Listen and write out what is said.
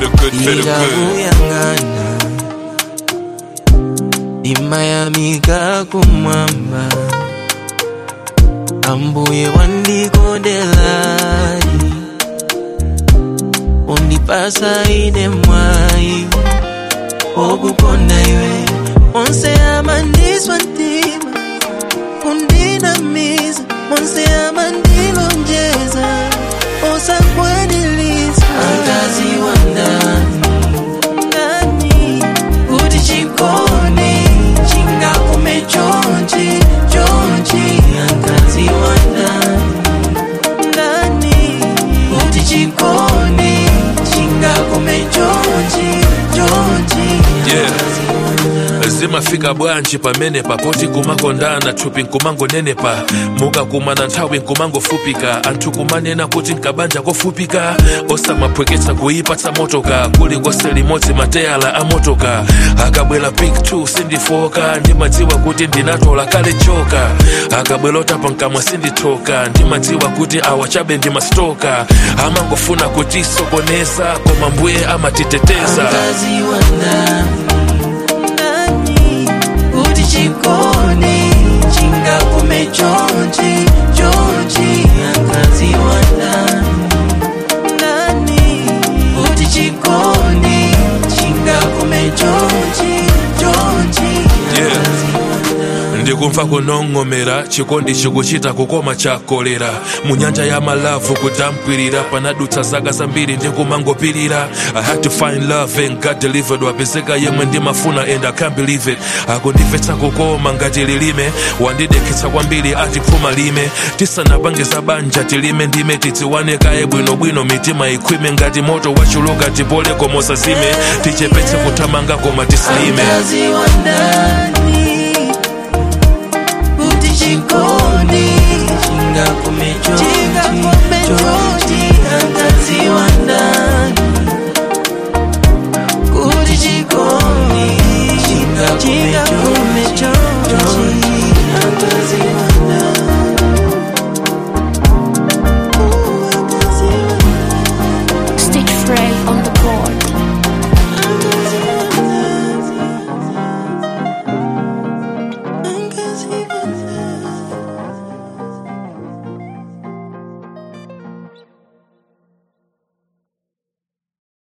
Feel good, feel good. ikakuyang'ana imayamika kumwamba ambuye wandikondelai undipasa ine mwayi okukonda iwe onse amandiswa ntima undinamiza monse amandilonjeza osakwanilisa angazi wa ndani ndani kuti chikoni chingakume chonchi chonchi angazi wa ndani ndani kuti chikoni chingakume chonchi chonchi Yeah. zimafika bwanji pamene papoti kumakondana thupi nkumangonenepa mukakumana nthawi nkumangofupika anthu kumanena kuti nkabanja kofupika osamaphweketsa kuipatsa motoka kulikonse limodzi mateyala a motoka akabwera pik 2 sindifoka ndimadziwa kuti ndinatola kale choka akabwera otapa nkamwa sindithoka ndimadziwa kuti awa chabe ndimastoka amangofuna kutisokoneza koma mbuye amatiteteza Angazi wa ndani ndani kuti chikoni chingakume chonchi chonchi angazi wa ndani ndani kuti chikoni chingakume chonchi chonchi Yeah. angazi wa ndani ndikumva kunong'onera chikondi chikuchita kukoma chakolera mu nyanja ya malavu kutampwirira panadutsa zaka zambiri ndikumangopirira i had to find love and god delivered wapezeka yemwe ndimafuna and i can't believe it akundimvetsa kukoma ngati lilime wandidekhetsa kwambiri ati phuma lime tisanapange za banja tilime ndime tidziwane kaye bwinobwino mitima ikhwime ngati moto wachuluka tipole komosa zime tichepetse kuthamanga koma tisaime Angazi wa ndani kuti chikoni chingakume chonchi chonchi